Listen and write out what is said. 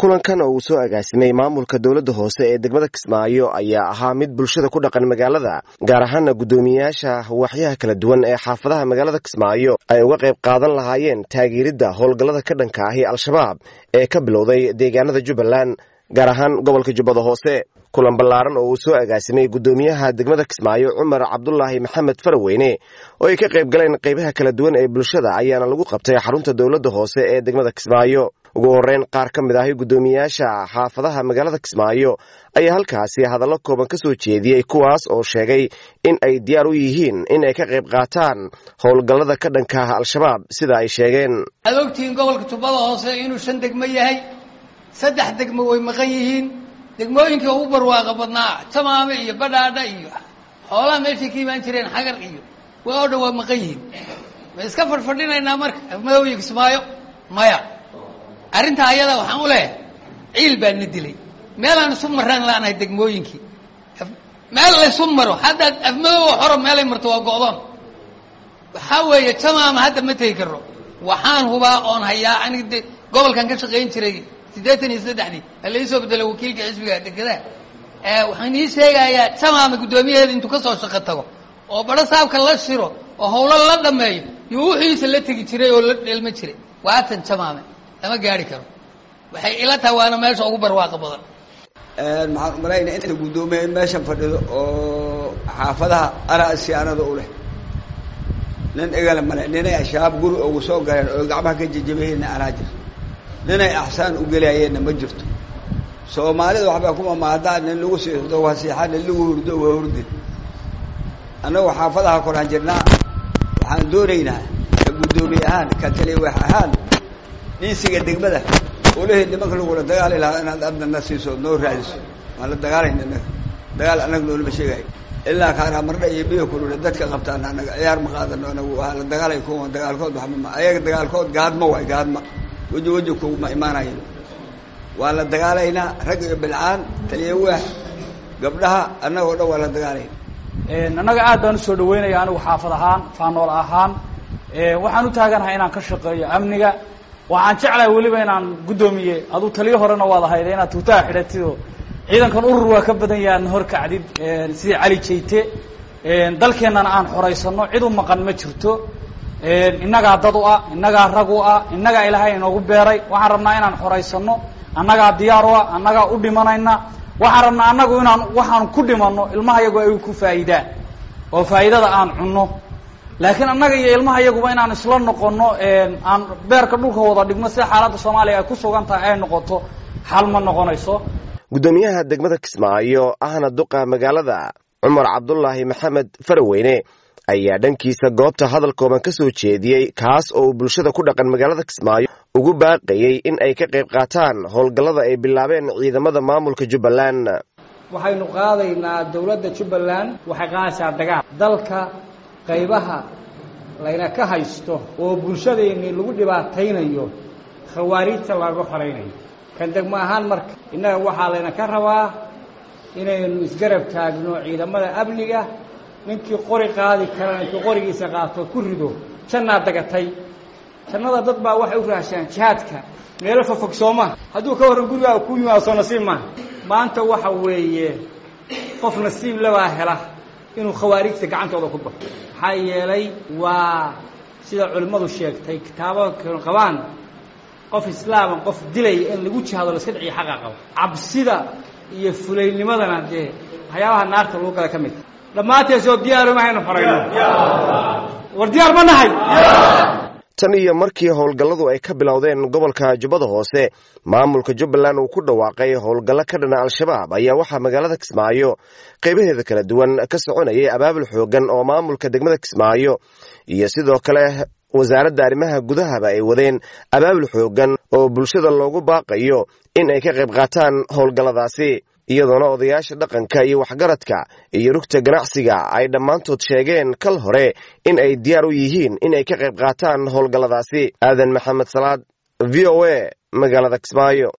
kulankan oo uu soo agaasimay maamulka dowladda hoose ee degmada kismaayo ayaa ahaa mid bulshada ku dhaqan magaalada gaar ahaana guddoomiyeyaasha waaxyaha kala duwan ee xaafadaha magaalada kismaayo ay uga qayb qaadan lahaayeen taageeridda howlgallada ka dhanka ahi al-shabaab ee ka bilowday deegaanada jubbaland gaar ahaan gobolka jubbada hoose kulan ballaaran oo uu soo agaasimay guddoomiyaha degmada kismaayo cumar cabdulaahi maxamed faraweyne oo ay ka qayb galeen qaybaha kala duwan ee bulshada ayaana lagu qabtay xarunta dowladda hoose ee degmada kismaayo ugu horreyn qaar ka mid ahi guddoomiyeyaasha xaafadaha magaalada kismaayo ayaa halkaasi hadallo kooban ka soo jeediyey kuwaas oo sheegay in ay diyaar u yihiin in ay ka qayb qaataan howlgallada ka dhanka ah al-shabaab sida ay sheegeen waxaad ogtihiin gobolka jubbada hoose inuu shan degmo yahay saddex degmo way maqan yihiin degmooyinkii ugu barwaaqa badnaa tamaame iyo badhaadha iyo xoolaha meeshay ka imaan jireen xagar iyo waa oo dhan waa maqan yihiin ma iska fadhfadhinaynaa marka afmadoobiya kismaayo maya arrintaa ayada waxaan u leeyahay ciil baa na dilay meelaan isu maraan laanahay degmooyinkii meel laysu maro haddaad afmadooba xoro meelay marto waa go'doon waxaa weeye tamaama hadda ma tegi karno waxaan hubaa oon hayaa aniga de gobolkan ka shaqayn jiray siddeetan iyo saddexdii halai soo bedelo wakiilka xisbiga degadaha waxaan ii sheegayaa tamaama guddoomiyaheeda intuu ka soo shaqo tago oo baro saabka la shiro oo hawlo la dhameeyo iyo wuxiisa la tegi jiray oo la dheelma jiray waatan tamaame lama gaari karo waxay ila tahay waana meesha ugu barwaaqa badan maxaan umalaynaa inta guddoomiya in meeshan fadhido oo xaafadaha arasiyaanada u leh nin igale male ninay ashabaab guri ugu soo galeen oo gacmaha ka jejabaheenna anaa jir ninay axsaan u gelayeenna ma jirto soomaalida waxbaa kuma maadaa nin lagu siixdo waa siixaa nin lagu hurdo waa hurde annagu xaafadaha koraan jirnaa waxaan doonaynaa ka guddoomiye ahaan ka taliwax ahaan dhiisiga degmada olahee nimanka lagula dagaali lahaa inaad adnana siiso noo raadiso waan la dagaalayna inaga dagaal annaga noolama sheegayo ilaa kaanaa mardha iyo biyo kulule dadka qabtaan anaga ciyaar ma qaadano anagu waa la dagaalay kuwa dagaalkood waxmama ayaga dagaalkood gaadma waay gaadma weji weji kuma imaanayen waa la dagaalaynaa rag iyo bilcaan taliya waax gabdhaha annagoo dhan waa la dagaalayna annaga aad baan usoo dhaweynaya anigu xaafad ahaan faanool ahaan waxaan u taaganahay inaan ka shaqeeyo amniga waxaan jeclahay weliba inaan guddoomiye aduu taliyo horena waad ahayde inaad tuutaha xidhatid oo ciidankan urur waa ka badan yahay adna hor kacdid sidii cali jayte dalkeennana aan xoraysano cid u maqan ma jirto innagaa dad u ah innagaa rag u ah innagaa ilaahay inoogu beeray waxaan rabnaa inaan xoraysano annagaa diyaar u ah annagaa u dhimanayna waxaan rabnaa annagu inaan waxaan ku dhimanno ilmaha yagu ay ku faa'iidaan oo faa'iidada aan cunno laakiin annaga iyo ilmaha yaguba inaan isla noqono aan beerka dhulka wada dhigno sida xaaladda soomaaliya ay ku sugan tahay ay noqoto xal ma noqonayso guddoomiyaha degmada kismaayo ahna duqa magaalada cumar cabdulaahi maxamed faraweyne ayaa dhankiisa goobta hadal kooban ka soo jeediyey kaas oo uu bulshada ku dhaqan magaalada kismaayo ugu baaqayey in ay ka qayb qaataan howlgallada ay bilaabeen ciidamada maamulka jubbaland waxaynu qaadaynaa dowladda jubbaland waxay qaadaysaa dagaal dalka qaybaha layna ka haysto oo bulshadeennii lagu dhibaataynayo khawaariijta laga xoraynayo kan degmo ahaan marka innaga waxaa layna ka rabaa inaynu isgarab taagno ciidamada amniga ninkii qori qaadi karana intuu qorigiisa qaato ku rido jannaa dagatay jannada dad baa waxay u raashaan jihaadka meelo fofog sooma hadduu ka warran gurigaa ku yimaado soo nasiib maaha maanta waxa weeye qof nasiib labaa hela inuu khawaarijta gacantooda ku baxo maxaa yeelay waa sida culimmadu sheegtay kitaabo qabaan qof islaaman qof dilaya in lagu jihaado la iska dhiciyo xaqa qabo cabsida iyo fulaynimadana dee waxyaabaha naarta lagu gala ka mid dhammaanteesoo diyaaro ma haynu xorayno war diyaar ma nahay tan iyo markii howlgalladu ay ka bilowdeen gobolka jubbada hoose maamulka jubbaland uu ku dhawaaqay howlgallo ka dhana al-shabaab ayaa waxaa magaalada kismaayo qaybaheeda kala duwan ka soconayay abaabul xoogan oo maamulka degmada kismaayo iyo sidoo kale wasaaradda arrimaha gudahaba ay wadeen abaabul xoogan oo bulshada loogu baaqayo in ay ka qayb qaataan howlgalladaasi iyadoona odayaasha dhaqanka iyo waxgaradka iyo rugta ganacsiga ay dhammaantood sheegeen kal hore in ay diyaar u yihiin in ay ka qayb qaataan howlgalladaasi aadan maxamed salaad v o a magaalada kismaayo